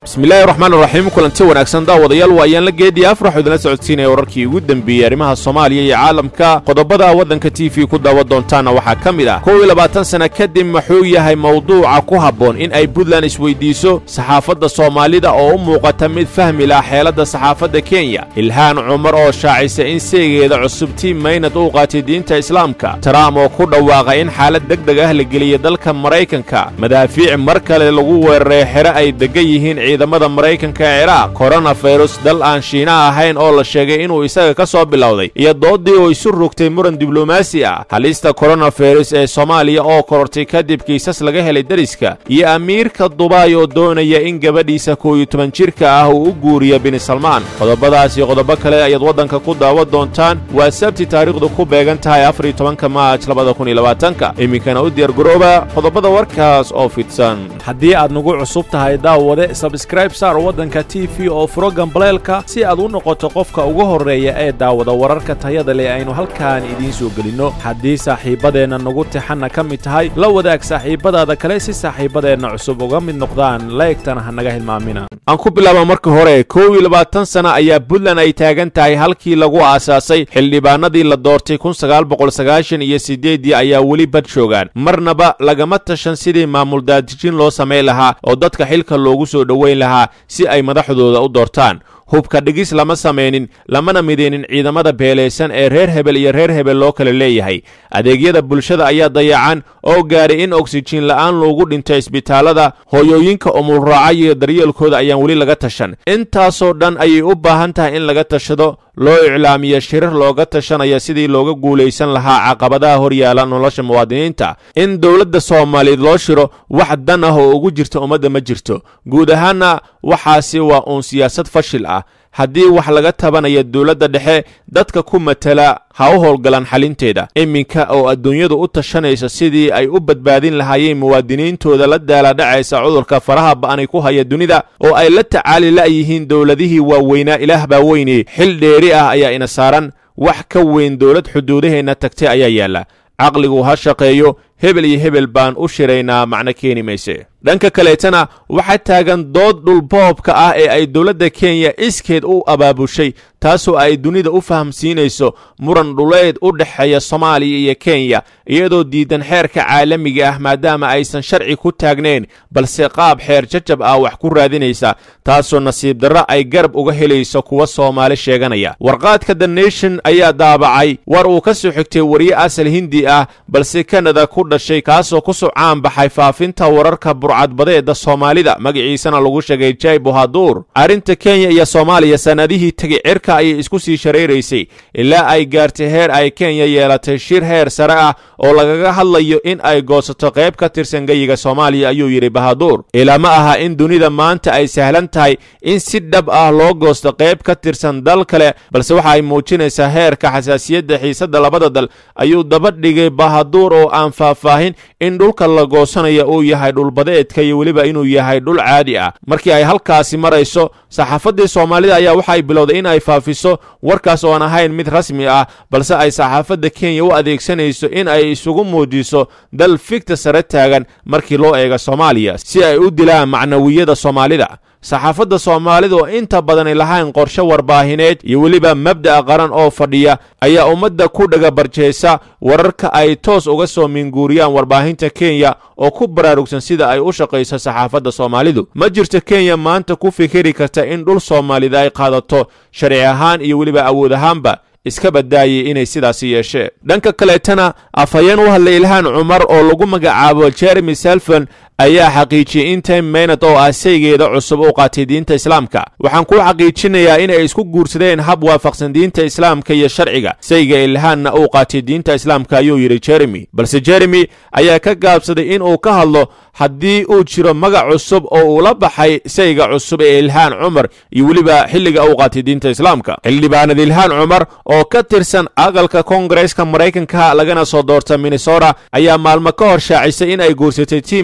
bismillaahi raxmaan raxiim kulanti wanaagsan daawadayaal waa ayaan la geediya afraxu idinla socodsiinaya wararkii ugu dembeeyey arrimaha soomaaliya iyo caalamka qodobada waddanka t v ku daawa doontaana waxaa ka mid ah kow iyo labaatan sana kadib muxuu yahay mawduuca ku habboon in ay puntland isweydiiso saxaafadda soomaalida oo u muuqata mid fahmi lah xeeladda saxaafadda kenya ilhaan cumar oo shaacisa in seegeeda cusub tiim maynad uu qaatay diinta islaamka taraam oo ku dhawaaqa in xaalad deg deg ah la geliya dalka maraykanka madaafiic mar kale lagu weeraray xere ay deggan yihiin ciidamada maraykanka ee ciraaq koronafirus dal aan shiina ahayn oo la sheegay inuu isaga ka soo bilowday iyo doodii oo isu rogtay muran diblomaasi ah halista koronafirus ee soomaaliya oo korortay kadib kiisas laga helay deriska iyo amiirka dubaay oo doonaya in gabadhiisa kow iyo toban jirka ah uu u guuriyo bini salmaan qodobadaas iyo qodobo kale ayaad waddanka ku daawa doontaan waa sabti taariikhdu ku beegan tahay afar iyo tobanka maaj labada kun iyo labaatanka iminkana u diyaargarooba qodobada warkaas oo fidsan haddii aad nagu cusub tahay daawade sabskraib saar waddanka t v oo furo gambaleelka si aad u noqoto qofka ugu horreeya ee daawada wararka tayada leh aynu halkaan idiin soo gelinno haddii saaxiibbadeenna nagu tixanna ka mid tahay la wadaag saaxiibbadaada kale si saaxiibbadeenna cusub uga mid noqdaan laegtana ha naga hilmaamina aan ku bilaaba marka hore kow iyo labaatan sana ayaa puntland ay taagan tahay halkii lagu aasaasay xildhibaanadii la doortay kun sagaal boqol sagaashan iyo siddeeddii ayaa weli bad joogaan marnaba lagama tashan sidii maamul daadijin loo samayn lahaa oo dadka xilka loogu soo dhoweyn lahaa si ay madaxdooda u doortaan hubka dhigis lama samaynin lamana mideynin ciidamada beelaysan ee reer hebel iyo reer hebel loo kala leeyahay adeegyada bulshada ayaa dayacan oo gaadhay in oksijiin la'aan loogu dhinto isbitaallada hooyooyinka umulraaca iyo daryeelkooda ayaan weli laga tashan intaasoo dhan ayay u baahan tahay in laga tashado loo iclaamiyo shirar looga tashanaya sidii looga guulaysan lahaa caqabadaha hor yaala nolosha muwaadiniinta in dowladda soomaaliyeed loo shiro wax dan ah oo ugu jirta ummadda ma jirto guud ahaanna waxaasi waa uun siyaasad fashil ah haddii wax laga tabanaya dowladda dhexe dadka ku matala ha u howlgalaan xalinteeda iminka oo adduunyadu u tashanaysa sidii ay u badbaadin lahaayeen muwaadiniintooda la daaladhacaysa cudurka faraha ba'anay ku haya dunida oo ay la tacaali la'yihiin dowladihii waaweynaa ilaah baa weyne xil dheeri ah ayaa ina saaran wax ka weyn dowlad xuduudaheenna tagtay ayaa yaalla caqligu ha shaqeeyo hebel iyo hebel baan u shiraynaa macno keeni mayse dhanka kaleetana waxaa taagan dood dhulboobka ah ee ay dowladda kenya iskeed u abaabushay taasoo ay dunida u fahamsiinayso muran dhuleed u dhexeeya soomaaliya iyo kenya iyadoo diidan xeerka caalamiga ah maadaama aysan sharci ku taagnayn balse qaab xeer jajab ah wax ku raadinaysa taasoo nasiib darro ay garab uga helayso kuwa soomaali sheeganaya warqaadka the nation ayaa daabacay war uu ka soo xigtay wariye asal hindi ah balse kanada ku dhashay kaasoo ku soo caanbaxay faafinta wararka burcadbadeeda soomaalida magaciisana lagu sheegay jay bohaduur arrinta kenya iyo soomaaliya sannadihii tegay cirka ayay isku sii shareeraysay ilaa ay gaartay heer ay kenya yeelatay shir heer sare ah oo lagaga hadlayo in ay goosato qayb ka tirsan geyiga soomaaliya ayuu yidhi bahaduur ilaa ma aha in dunida maanta ay sahlan tahay in si dhab ah loo goosto qayb ka tirsan dal kale balse waxa ay muujinaysaa heerka xasaasiyadda xiisadda labada dal ayuu daba dhigay bahaduur oo aan faahfaahin in dhulka la goosanaya uu yahay dhulbadeedka iyo weliba inuu yahay dhul caadi ah markii ay halkaasi marayso saxaafaddii soomaalida ayaa waxay bilowday in ay faafiso warkaas oo aan ahayn mid rasmi ah balse ay saxaafadda kenya u adeegsanayso in ay isugu muujiso dal figta sare taagan markii loo eego soomaaliya si ay u dilaan macnawiyada soomaalida saxaafadda soomaalida oo inta badanay lahayn qorshe warbaahineed iyo weliba mabda'a qaran oo fadhiya ayaa ummadda ku dhagabarjaysa wararka ay toos uga soo minguuriyaan warbaahinta kenya oo ku baraarugsan sida ay u shaqayso saxaafadda soomaalidu ma jirto kenya maanta ku fikiri karta in dhul soomaalida ay qaadato sharci ahaan iyo weliba awood ahaanba iska badaayay inay sidaasi yeeshee dhanka kaleetana afhayeen u hadlay ilhaan cumar oo lagu magacaabo jeremy selfon ayaa xaqiijiyey in time maynad oo ah saygeeda cusub u qaatay diinta islaamka waxaan kuu xaqiijinayaa inay isku guursadeen hab waafaqsan diinta islaamka iyo sharciga sayga ilhaanna uu qaatay diinta islaamka ayuu yidhi jeremy balse jeremy ayaa ka gaabsaday in uu ka hadlo haddii uu jiro magac cusub oo uu la baxay sayga cusub ee ilhaan cumar iyo weliba xilliga uu qaatay diinta islaamka xildhibaanad ilhaan cumar oo ka tirsan aqalka koongareeska maraykanka lagana soo doorta minnesota ayaa maalmo ka hor shaacisay in ay guursatay tim maynad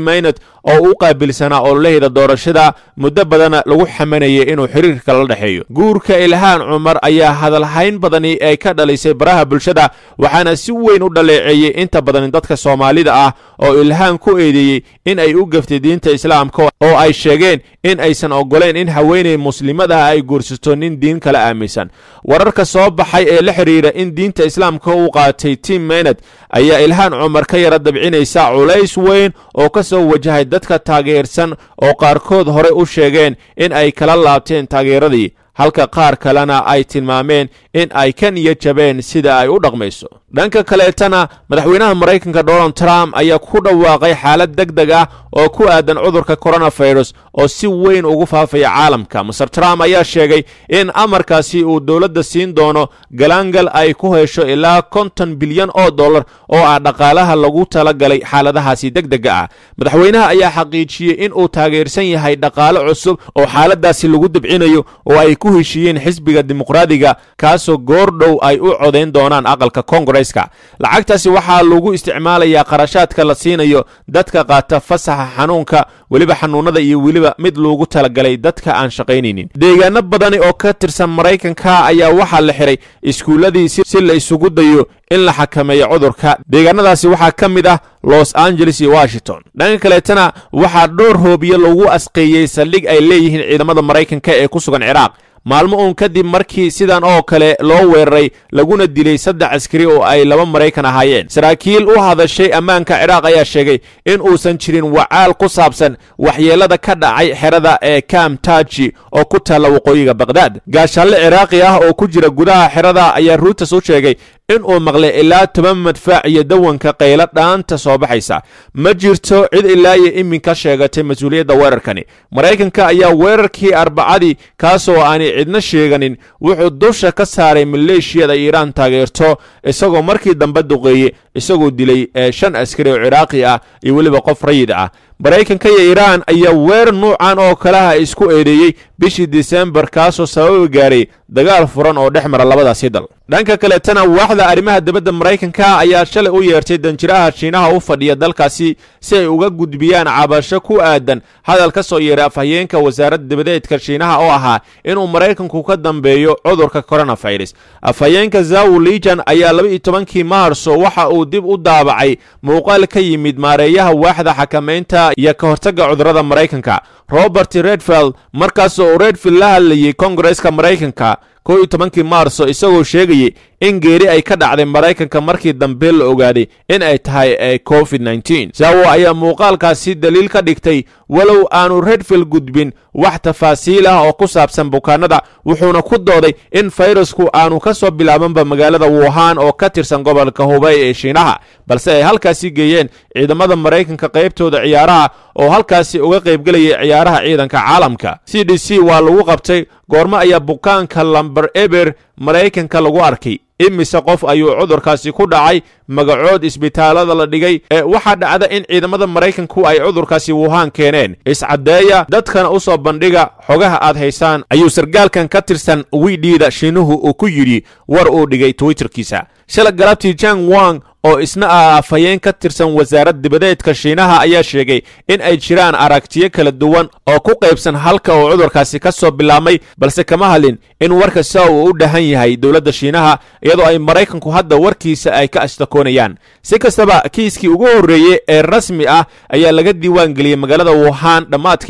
oo u qaabilsanaa ololaheeda doorashada muddo badana lagu xamanayay inuu xiriirka la dhexeeyo guurka ilhaan cumar ayaa hadalhayn badani ay ka dhalisay baraha bulshada waxaana si weyn u dhaleeceeyey inta badan dadka soomaalida ah oo ilhaan ku eedeeyey in ay u gaftay diinta islaamka oo ay sheegeen in aysan oggolayn in haweeney muslimadaha ay guursato nin diin kala aaminsan wararka soo baxay ee la xidhiira in diinta islaamka uu qaatay tim mened ayaa ilhaan cumar ka yara dabcinaysa culays weyn oo ka soo wajahay dadka taageersan oo qaarkood hore u sheegeen in ay kala laabteen taageeradii halka qaar kalena ay tilmaameen in ay ka niya jabeen sida ay u dhaqmayso dhanka kaleetana madaxweynaha maraykanka donald trump ayaa ku dhawaaqay xaalad deg deg ah oo ku aadan cudurka coronavirus oo si weyn ugu faafaya caalamka maser trump ayaa sheegay in amarkaasi uu dowladda siin doono galaangal ay ku hesho ilaa konton bilyan oo dollar oo ah dhaqaalaha lagu talagalay xaaladahaasi deg dega ah madaxweynaha ayaa xaqiijiyey in uu taageersan yahay dhaqaale cusub oo xaaladaasi lagu debcinayo oo ay ku heshiiyeen xisbiga dimuqraadiga kaasoo goordhow ay u codayn doonaan aqalka kongareska lacagtaasi waxaa lagu isticmaalayaa qarashaadka la siinayo dadka qaata fasaxa xanuunka weliba xanuunada iyo weliba mid loogu talagalay dadka aan shaqaynaynin deegaano badani oo ka tirsan maraykanka ayaa waxaa la xiray iskuulladii si la isugu dayo in la xakameeyo cudurka deegaanadaasi waxaa ka mid ah los angeles iyo washington dhanka kaleetana waxaa dhowr hoobiyo lagu asqeeyey saldhig ay leeyihiin ciidamada maraykanka ee ku sugan ciraaq maalmo uun kadib markii sidan oo kale loo weeraray laguna dilay saddex askari oo ay laba maraykan ahaayeen saraakiil u hadashay ammaanka ciraaq ayaa sheegay in uusan jirin wacaal ku saabsan waxyeelada ka dhacay xerada ee kam taji oo ku taalla waqooyiga baqhdaad gaashalle ciraaqi ah oo ku jira gudaha xerada ayaa ruutas u sheegay in uu maqlay ilaa toban madfaac iyo dawanka qaylo dhaanta soo baxaysa ma jirto cid ilaa iyo iminka sheegatay mas-uuliyadda weerarkani maraykanka ayaa weerarkii arbacadii kaasoo aanay cidna sheeganin wuxuu dusha ka saaray maleeshiyada iiraan taageerto isagoo markii dambe duqeeyey isagoo dilay ee shan askari oo ciraaqi ah iyo weliba qof rayid ah maraykanka iyo iiraan ayaa weerar nuucan oo kalaha isku eedeeyey bishii disembar kaasoo sababi gaaray dagaal furan oo dhex mara labadaasi dal dhanka kaleetana waaxda arrimaha dibadda maraykanka ayaa shalay u yeertay danjiraha shiinaha u fadhiya dalkaasi si ay uga gudbiyaan cabasho ku aadan hadal ka soo yeeray afhayeenka wasaaradda dibadeedka shiinaha oo ahaa inuu maraykanku ka dambeeyo cudurka coronavirus afhayeenka zawu lijan ayaa laba iyo tobankii maarso waxa uu dib u daabacay muuqaal ka yimid maareeyaha waaxda xakamaynta iyo ka hortagga cudurrada maraykanka robert redfield markaasoo uu redfield la hadlayey kongareska maraykanka kow iyo tobankii maarso isagoo sheegayey in geeri ay ka dhacday maraykanka markii dambe la ogaaday in ay tahay ee covid nteen zawo ayaa muuqaalkaasi daliil ka dhigtay walow aanu redfield gudbin wax tafaasiil ah oo ku saabsan bukaanada wuxuuna ku dooday in fayrasku aanu ka soo bilaabanba magaalada wuhan oo ka tirsan gobolka hubay ee shiinaha balse ay halkaasi geeyeen ciidamada maraykanka qaybtooda ciyaaraha oo halkaasi uga qaybgelayay ciyaaraha ciidanka caalamka c d c waa lagu qabtay goormo ayaa bukaanka lamber eber maraykanka lagu arkay imise qof ayuu cudurkaasi ku dhacay magacood isbitaalada la dhigay ee waxaa dhacda in ciidamada maraykanku ay cudurkaasi wuhaan keeneen iscaddeeya dadkana u soo bandhiga xogaha aad haysaan ayuu sargaalkan ka tirsan widhiida shiinuhu uu ku yidhi war uu dhigay twitterkiisa shala galabtii jang wang oo isna ah afhayeen ka tirsan wasaarad dibadeedka shiinaha ayaa sheegay in ay jiraan aragtiyo kala duwan oo ku qaybsan halka uu cudurkaasi ka soo bilaabmay balse kama hadlin in warka sia uu u dhahan yahay dowladda shiinaha iyadoo ay maraykanku hadda warkiisa ay ka ashtakoonayaan si kastaba kiiskii ugu horreeyey ee rasmi ah ayaa laga diiwaan geliyey magaalada wuhan dhammaadkii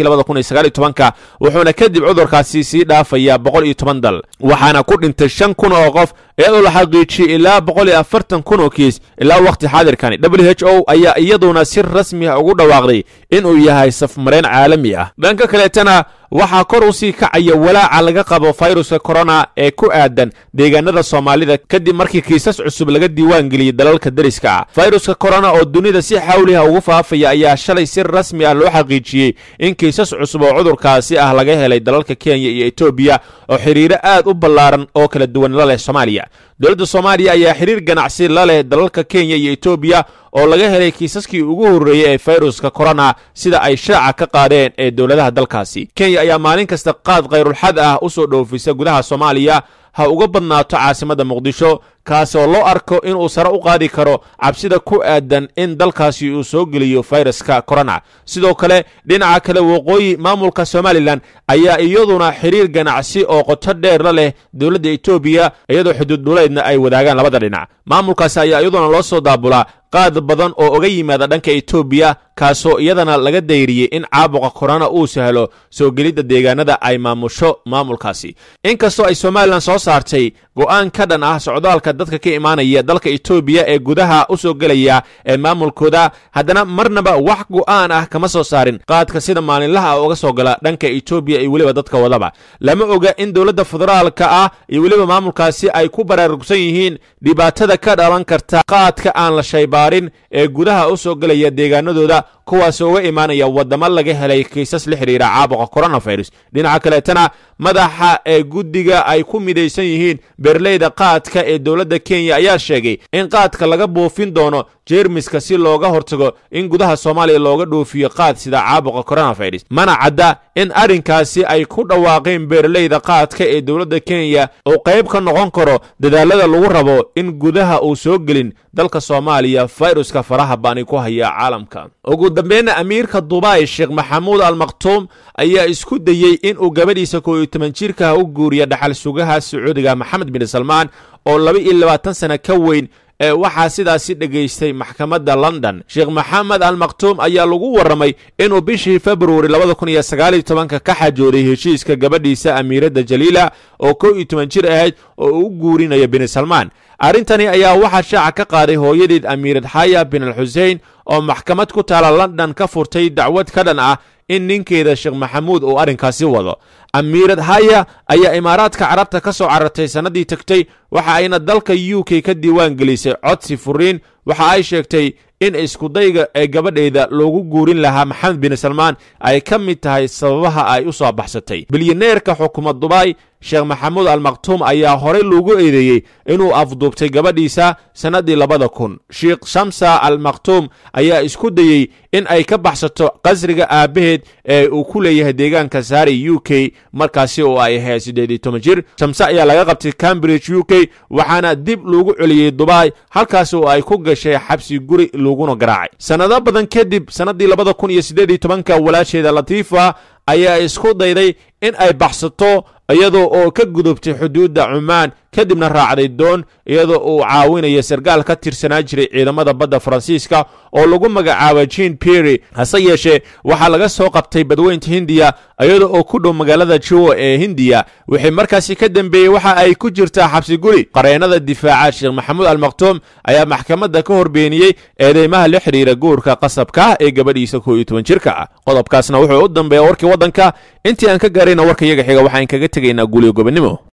ka wuxuuna kadib cudurkaasi sii dhaafayaa boqol iyo toban dal waxaana ku dhintay shan kun oo qof iyadoo la xaqiijiyey ilaa boqol iyo afartan kun oo kiis ilaa wakhti xaadirkani w h o ayaa iyaduna si rasmi ah ugu dhawaaqday inuu yahay safmareen caalami ah dhanka kaleetana waxaa kor u sii kacaya walaaca laga qabo fayruska korona ee ku aadan deegaanada soomaalida kadib markii kiisas cusub laga diiwaan geliyey dalalka deriska ah fayruska korona oo dunida si xawliha ugu faafaya ayaa shalay si rasmi ah loo xaqiijiyey in kiisas cusub oo cudurkaasi ah laga helay dalalka kenya iyo etoobiya oo xidhiiro aad u ballaaran oo kala duwan la leh soomaaliya dowladda soomaaliya ayaa xidhiir ganacsi la leh dalalka kenya iyo etoobiya oo laga helay kiisaskii ugu horreeyey ee fayruska korona sida ay shaaca ka qaadeen ee dowladaha dalkaasi kenya ayaa maalin kasta qaad khayrulxad ah u soo dhoofisa gudaha soomaaliya ha uga badnaato caasimadda muqdisho kaasi oo loo arko inuu sare u qaadi karo cabsida ku aadan in dalkaasi uu soo geliyo fayraska corona sidoo kale dhinaca kale waqooyi maamulka somalilan ayaa iyaduna xiriir ganacsi oo qoto dheer la leh dowladda etoobiya iyadoo xuduud dhuleedna ay wadaagaan labada dhinac maamulkaasi ayaa iyaduna loo soo daabulaa qaad badan oo uga yimaada dhanka etoobiya kaasoo iyadana laga dayriyey in caabuqa korona uu sahlo soo gelidda deegaanada ay maamusho maamulkaasi inkastoo ay somalilan soo saartay go'aan ka dhan ah socdaalka dadka ka imaanaya dalka etoobiya ee gudaha u soo gelaya ee maamulkooda haddana marnaba wax go'aan ah kama soo saarin qaadka sida maalinlaha ah uga soo gala dhanka etoobiya iyo weliba dadka wadaba lama oga in dowladda federaalka ah iyo weliba maamulkaasi ay ku baraarugsan yihiin dhibaatada ka dhalan karta qaadka aan la shaybaarin ee gudaha u soo gelaya deegaanadooda kuwaasoo uga imaanaya waddamo laga helay kiisas la xidhiira caabuqa coronavirus dhinaca kaleetana madaxa ee guddiga ay ku midaysan yihiin beerleyda qaadka ee dowladda kenya ayaa sheegay in qaadka laga buufin doono jeermiska si looga hortago in gudaha soomaaliya looga dhoofiyo qaad sida caabuqa coronavirus mana cadda in arrinkaasi ay ku dhawaaqeen beerleyda qaadka ee dowladda kenya uu qayb ka noqon karo dadaalada lagu rabo in gudaha uu soo gelin dalka soomaaliya fayruska faraha baani ku haya caalamka ugu dambeynna amiirka dubai sheekh maxamuud al maktuum ayaa isku dayey inuu gabadhiisa koo iyo toban jirkaha u guuriya dhaxal sugaha sacuudiga maxamed bin salmaan oo laba iyo labaatan sana ka weyn ee waxaa sidaasi dhegaystay maxkamadda london sheekh maxamed al maktuum ayaa lagu warramay inuu bishii februari labada kun iyo sagaaliyo tobanka ka xajooday heshiiska gabadhiisa amiiradda jaliila oo kow iyo toban jir ahayd oo uu u guurinayo bin salmaan arrintani ayaa waxaa shaaca ka qaaday hooyadeed amiirad xaya bin al xusein oo maxkamad ku taala london ka furtay dacwad ka dhan ah in ninkeeda sheekh maxamuud uu arrinkaasi wado amiirad haya ayaa imaaraadka carabta ka soo carartay sannadii tegtay waxa ayna dalka u k ka diiwaan gelisay codsi furiin waxa ay sheegtay in iskudayga ee gabadheeda loogu guurin lahaa maxamed bin salmaan ay ka mid tahay sababaha ay u soo baxsatay bilyaneerka xukuumad dubai sheekh maxamuud al maktuum ayaa horey loogu eedeeyey inuu afduubtay gabadhiisa sannaddii labada kun sheekh shamsa al maktuum ayaa isku dayey in ay ka baxsato qasriga aabbaheed ee uu ku leeyahay deegaanka saari u k markaasi oo ay ahayd siddeed iyo toban jir shamse ayaa laga qabtay cambridge u k waxaana dib loogu celiyey dubai halkaas oo ay ku gashay xabsi guri laguna garaacay sannado badan kadib sannaddii labada kun iyo siddeed iyo tobanka walaasheeda latiifa ayaa isku dayday in ay baxsato iyadoo oo ka gudubtay xuduudda cumaan kadibna raacday doon iyadoo uu caawinaya sarkaal ka tirsanaa jiray ciidamada badda faransiiska oo lagu magacaaba jean pierry hase yeeshee waxaa laga soo qabtay badweynta hindiya iyadoo oo ku dhow magaalada jiwo ee hindiya wixii markaasi ka dambeeyey waxa ay ku jirtaa xabsi guri qareennada difaaca sheekh maxamuud al maktuum ayaa maxkamadda ka horbeeniyey eedeymaha la xidhiira guurka qasabka ah ee gabadhiisa koo iyo toban jirka ah qodobkaasna wuxuu u dambeeya warkii waddanka intii aan ka gaarayna warka iyaga xiga waxaan kaga tegaynaa guuliyo gobonnimo